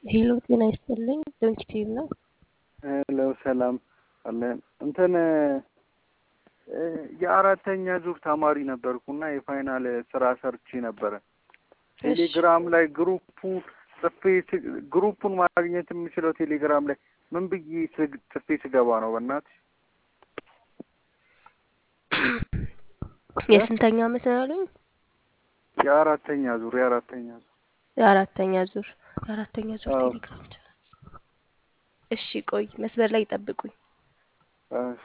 ሄሎ ጤና ይስጥልኝ ዶንኪቲቭ ነው። ሄሎ ሰላም አለን። እንትን የአራተኛ ዙር ተማሪ ነበርኩና የፋይናል ስራ ሰርቼ ነበረ። ቴሌግራም ላይ ግሩፑ ጽፌ ግሩፑን ማግኘት የምችለው ቴሌግራም ላይ ምን ብዬ ጽፌ ስገባ ነው? በእናትሽ የስንተኛ ዓመት ነው ያሉኝ? የአራተኛ ዙር የአራተኛ ዙር የአራተኛ ዙር የአራተኛ ዙር አዎ። ቴሌግራም ቻናል። እሺ ቆይ መስመር ላይ ይጠብቁኝ። እሺ።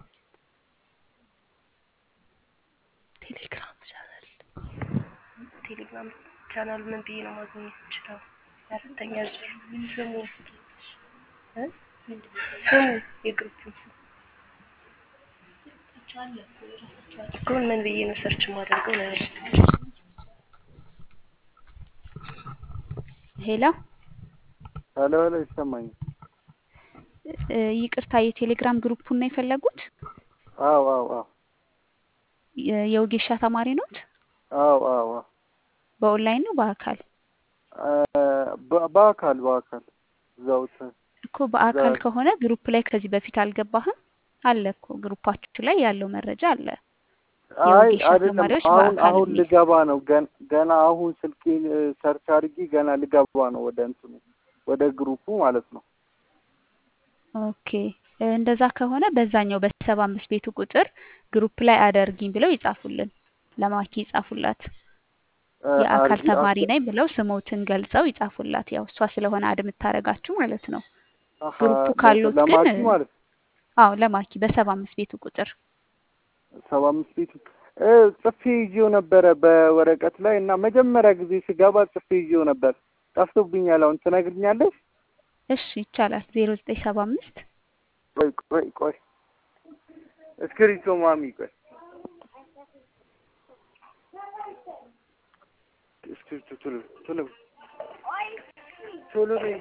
ቴሌግራም ቻናል ቴሌግራም ቻናል ምን ብዬ ነው ማግኘት ይችላል? የአራተኛ ዙር ስሙ እ? ስሙ የግሩፕ ስም እኮ ምን ብዬ ነው ሰርች ማደርገው ነው ያልኩት። ሄሎ ሄሎ ሄሎ ይሰማኛል። እ፣ ይቅርታ የቴሌግራም ግሩፑን ነው የፈለጉት? አዎ አዎ አዎ የ- የወጌሻ ተማሪ ኖት? አዎ አዎ አዎ በኦንላይን ነው በአካል? እ፣ በ- በአካል በአካል እዛው ተ- እኮ በአካል እዛ- ከሆነ ግሩፕ ላይ ከዚህ በፊት አልገባህም? አለ እኮ ግሩፓችሁ ላይ ያለው መረጃ አለ። አይ የወጌሻ አይደለም ተማሪዎች አሁን በአካል አሁን የሚል ልገባ ነው ገን- ገና አሁን ስልኬን እ፣ ሰርች አድርጌ ገና ልገባ ነው ወደ እንትኑ ወደ ግሩፑ ማለት ነው። ኦኬ እ፣ እንደዛ ከሆነ በዛኛው በሰባ አምስት ቤቱ ቁጥር ግሩፕ ላይ አደርጊኝ ብለው ይጻፉልን። ለማኪ ይጻፉላት። እ፣ የአካል አድርጊ ተማሪ አስ- ነኝ ብለው ስሞትን ገልጸው ይጻፉላት። ያው እሷ ስለሆነ አድ የምታደርጋችሁ ማለት ነው። አሀ፣ ግሩፑ ለ- ካሉት ግን ለማኪ ማለት ነው። አዎ ለማኪ በሰባ አምስት ቤቱ ቁጥር ሰባ አምስት ቤቱ እ፣ ጽፌ ይዤው ነበረ በወረቀት ላይ እና መጀመሪያ ጊዜ ስገባ ጽፌ ይዤው ነበር። ጠፍቶብኛል። አሁን ትነግርኛለሽ? እሺ ይቻላል። ዜሮ ዘጠኝ ሰባ አምስት ቆይ ቆይ ቆይ እስክሪቶ ማሚ ቆይ እስክሪቶ ቶሎ ቶሎ ቶሎ በይ።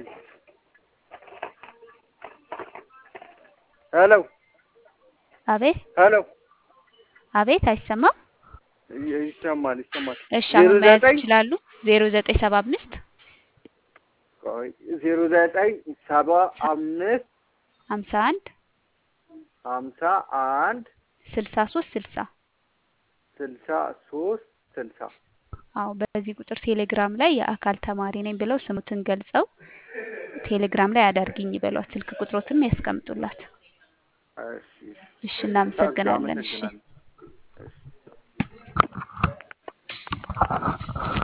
ሄሎ አቤት ሄሎ አቤት አይሰማም። ይ- ይሰማል ይሰማል። እሺ ዜሮ አሁን መያዝ ዘጠኝ ይችላሉ። ዜሮ ዘጠኝ ሰባ አምስት ቆይ ዜሮ ዘጠኝ ሰባ አምስት ሀምሳ አንድ ሀምሳ አንድ ስልሳ ሶስት ስልሳ ስልሳ ሶስት ስልሳ አዎ በዚህ ቁጥር ቴሌግራም ላይ የአካል ተማሪ ነኝ ብለው ስሙትን ገልጸው ቴሌግራም ላይ አዳርግኝ ይበሏት። ስልክ ቁጥሮትም ያስቀምጡላት። እሺ እሺ እናመሰግናለን። እሺ አመሰግናለሁ።